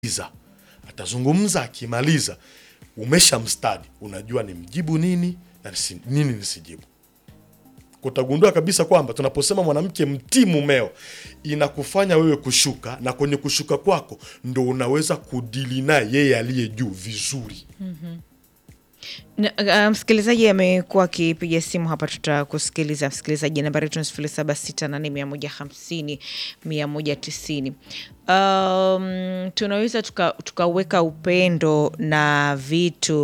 iza atazungumza, akimaliza umesha mstadi, unajua ni mjibu nini na nisi- nini nisijibu. Utagundua kabisa kwamba tunaposema mwanamke mtii mumeo, inakufanya wewe kushuka, na kwenye kushuka kwako ndo unaweza kudili naye yeye aliye juu vizuri. Na, uh, msikilizaji amekuwa akipiga simu hapa, tutakusikiliza msikilizaji. Nambari yetu ni sifuri saba sita nane mia moja hamsini mia moja tisini. Um, tunaweza tuka- tukaweka upendo na vitu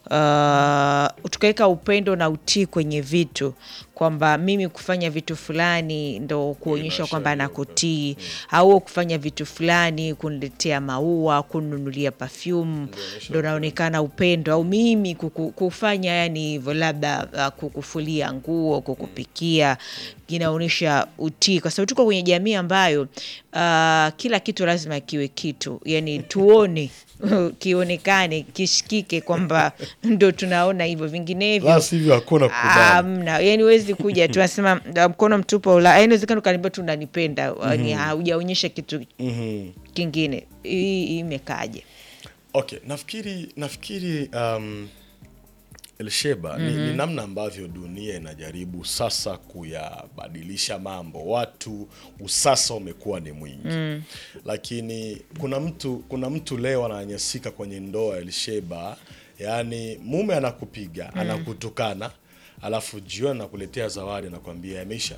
uh, tukaweka upendo na utii kwenye vitu kwamba mimi kufanya vitu fulani ndo kuonyesha kwamba nakutii, au kufanya vitu fulani kuniletea maua, kununulia perfume ndo naonekana upendo, au mimi kuku, kufanya yani hivyo, labda uh, kukufulia nguo, kukupikia inaonyesha utii, kwa sababu tuko kwenye jamii ambayo uh, kila kitu lazima kiwe kitu, yani tuone kionekane, kishikike kwamba ndo tunaona hivyo, vinginevyo La sivyo hakuna kukubali. Amna, yani huwezi kuja tu nasema "Ah, mkono mtupu ula, yani inawezekana ukaniambia tu unanipenda, yani haujaonyesha kitu Mhm. kingine. Hii hii imekaje? Okay, nafikiri nafikiri um, Elsheba ni, ni namna ambavyo dunia inajaribu sasa kuyabadilisha mambo. Watu usasa umekuwa ni mwingi lakini kuna mtu kuna mtu leo ananyanyasika kwenye ndoa Elsheba, yaani mume anakupiga anakutukana, alafu jioni anakuletea zawadi anakwambia yameisha.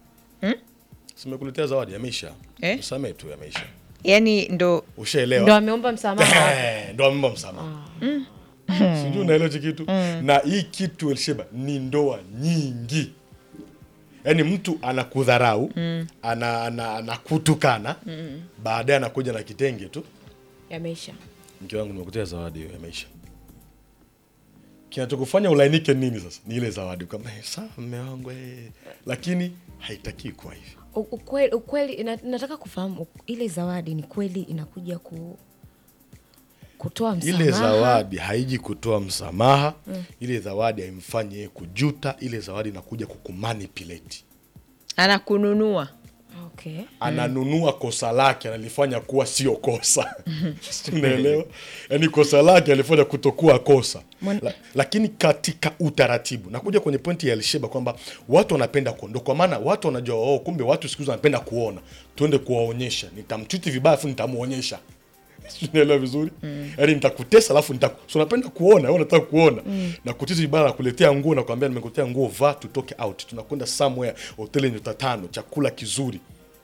Simekuletea zawadi yameisha, Eh? msamee tu yameisha, Yani ndo ushaelewa ndo ameomba msamaha Eh, ndo ameomba msamaha sijui unaelewa hichi kitu na hii kitu Elsheba ni ndoa nyingi yaani mtu anakudharau ana, ana, anakutukana baadaye anakuja na kitenge tu yameisha mke wangu nimekutea zawadi hiyo yameisha kinachokufanya ulainike nini sasa ni ile zawadi kwamba "Eh, sawa mme wangu eh." lakini haitakii kuwa hivyo U- ukweli, ukweli na, nataka kufahamu u- ile zawadi ni kweli inakuja ku, kutoa msamaha ile zawadi haiji kutoa msamaha ile zawadi haimfanyi yeye kujuta ile zawadi inakuja kukumanipulate anakununua okay. ananunua kosa lake analifanya kuwa sio kosa unaelewa yaani kosa lake alifanya kutokuwa kosa La, lakini katika utaratibu nakuja kwenye pointi ya Elsheba kwamba watu wanapenda kuondoka kwa maana watu wanajua oh, kumbe watu siku hizi wanapenda kuona tuende kuwaonyesha nitamchuti vibaya afu nitamuonyesha unaelewa vizuri yaani nitakutesa alafu nitaku so unapenda kuona wewe unataka kuona na kutisa vibaya na kuletea nguo na kuambia nimekuletea nguo vaa tutoke out tunakwenda somewhere hoteli nyota tano chakula kizuri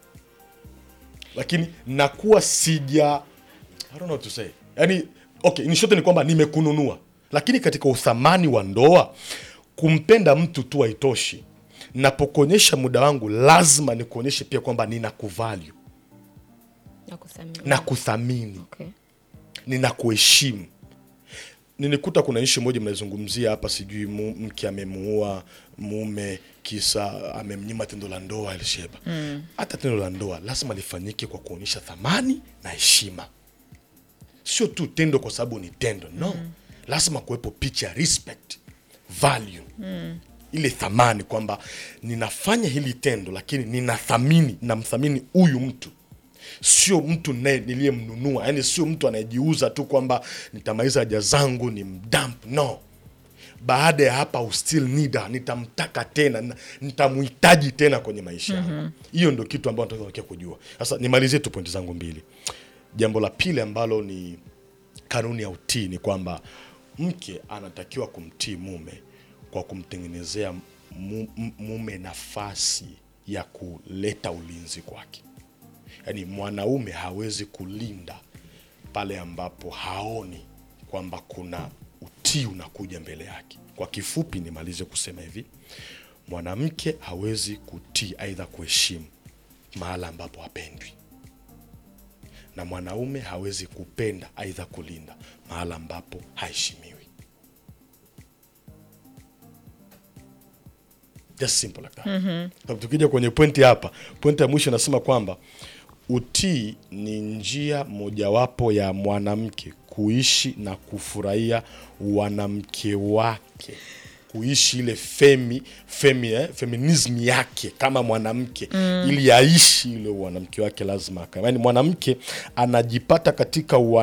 lakini nakuwa sija I don't know what to say. Yani, okay, in short ni kwamba nimekununua, lakini katika uthamani wa ndoa kumpenda mtu tu haitoshi. Napokuonyesha muda wangu, lazima nikuonyeshe pia kwamba ninakuvalue na kusamehe. na kuthamini, okay. ninakuheshimu. Nilikuta kuna ishi moja mnaizungumzia hapa, sijui mu- mke amemuua mume kisa amemnyima tendo la ndoa Elsheba. Hata tendo la ndoa lazima lifanyike kwa kuonyesha thamani na heshima, sio tu tendo kwa sababu ni tendo no. Lazima kuwepo picha ya respect, value ile thamani kwamba ninafanya hili tendo, lakini ninathamini, namthamini huyu mtu sio mtu naye niliyemnunua, yani sio mtu anayejiuza tu kwamba nitamaliza haja zangu ni mdamp. No, baada ya hapa I will still need her, nitamtaka tena, na- nitamhitaji tena kwenye maisha yangu. Hiyo ndio kitu ambayo nataka kukia kujua. Sasa nimalizie tu pointi zangu mbili. Jambo la pili ambalo ni kanuni ya utii ni kwamba mke anatakiwa kumtii mume kwa kumtengenezea mu- mu- mume nafasi ya kuleta ulinzi kwake. Yaani mwanaume hawezi kulinda pale ambapo haoni kwamba kuna utii unakuja mbele yake. Kwa kifupi, nimalize kusema hivi, mwanamke hawezi kutii aidha kuheshimu mahala ambapo hapendwi, na mwanaume hawezi kupenda aidha kulinda mahala ambapo haheshimiwi. Just simple like that. Sababu Tukija kwenye pointi hapa, pointi ya mwisho nasema kwamba utii ni njia mojawapo ya mwanamke kuishi na kufurahia wanamke wake kuishi ile femi, femi eh, feminism yake kama mwanamke ili aishi ile mwanamke wake lazima aka- yaani mwanamke anajipata katika ua